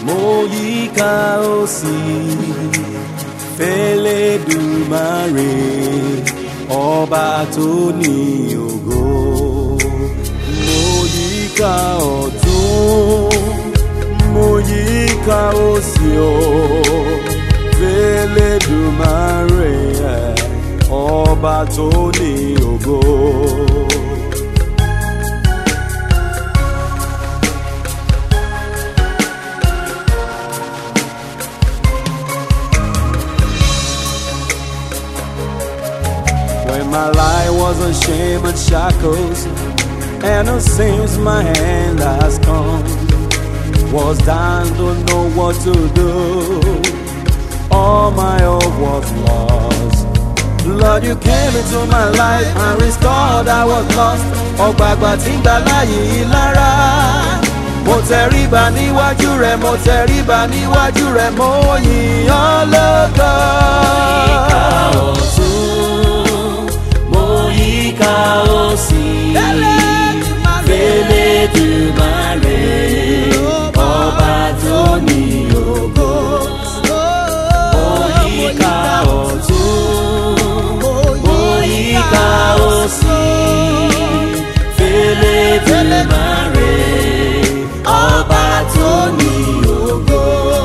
mo yíká òsì fẹ́lẹ́dùmarè ọba tó ní ògo mo yíká ọ̀tún mo yíká òsì o fẹ́lẹ́dùmarè ọba tó ní ògo. When my life was a shame and shackles, and it seems my hand has come. Was down, don't know what to do. All my hope was lost. Lord, you came into my life and restored I was lost. Ọ̀gbàgbà tí ń gbà láyé yìí lára. Mo tẹríba níwájú rẹ̀, mo tẹríba níwájú rẹ̀, mo yìn ọ́ lógo. mo yíká òsì fẹ́lẹ́dùmarè ọba tó ní ògo. mo yíká ọ̀tún mo yíká òsì fẹ́lẹ́dùmarè ọba tó ní ògo.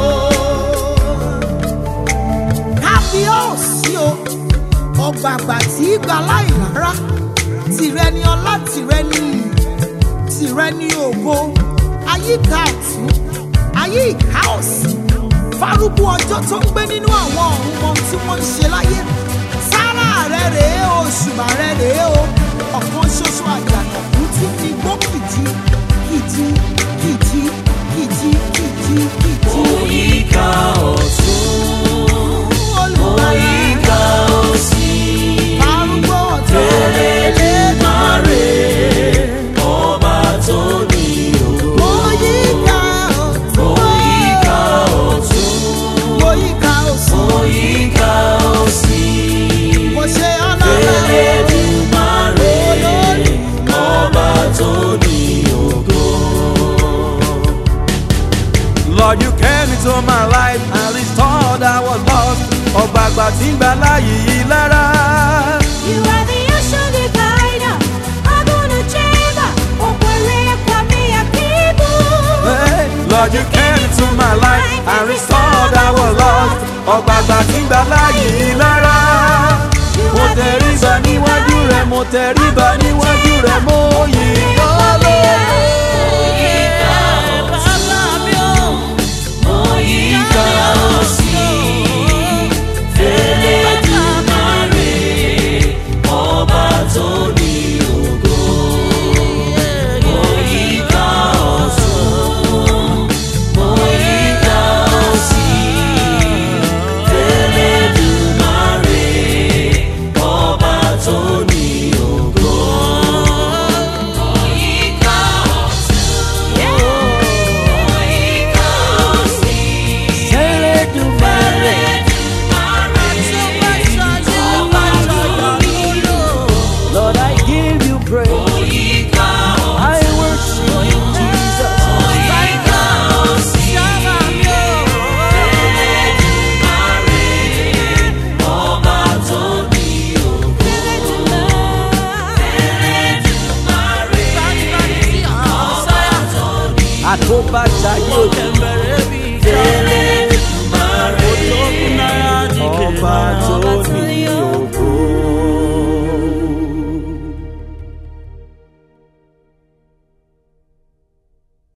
kábíyèsí o ọgbàgbà tí í gba láìlára tìrẹ ni ọlá tìrẹ ni iyì tìrẹ ni ògo ayíká ọ̀tún ayíká òsì fárúgbó ọjọ́ tó ń gbé nínú àwọn ọ̀run mọ tí wọ́n ń ṣe láyé sára rẹ rèé o ṣùgbà rẹ rèé o ọ̀kan ṣoṣo àjànàkú tí fi gbó kìjì kìjì kìjì kìjì kìjì kìjì. Oyíká ọ̀tún, oyíká òsì, Arúgbó ọ̀tọ̀ Elédùmarè, ọba tó ní ògo. Oyíká ọ̀tún. Oyíká ọ̀tún, Oyíká òsì. oyíká òsì, Mo ṣe ọlọ́lá. Elédùmarè, ọba tó ní ògo. Lord, you came into my life and restored I was lost. Ọ̀gbàgbà tí ń gbà láyé yìí lára. You are the ocean divider, Aguna chamber, Opere Kwame Akibu. Hey, Lord, you came into my life and restored I was lost. Ọ̀gbàgbà tí ń gbà láyé yìí lára. Mo tẹríba níwájú rẹ̀, mo tẹríba níwájú rẹ̀, mo yìn ọ́ lógo. Oyíká òsì, Elédùmarè, ọba tó ní ògo. Oyíká ọ̀tún, oyíká òsì, Elédùmarè, ọba tó ní ògo. Oyíká ọ̀tún, oyíká òsì. Elédùmarè, Lord, I give you praise. I worship you, Jesus. Àkóbájayé òjò. Ọba tó ní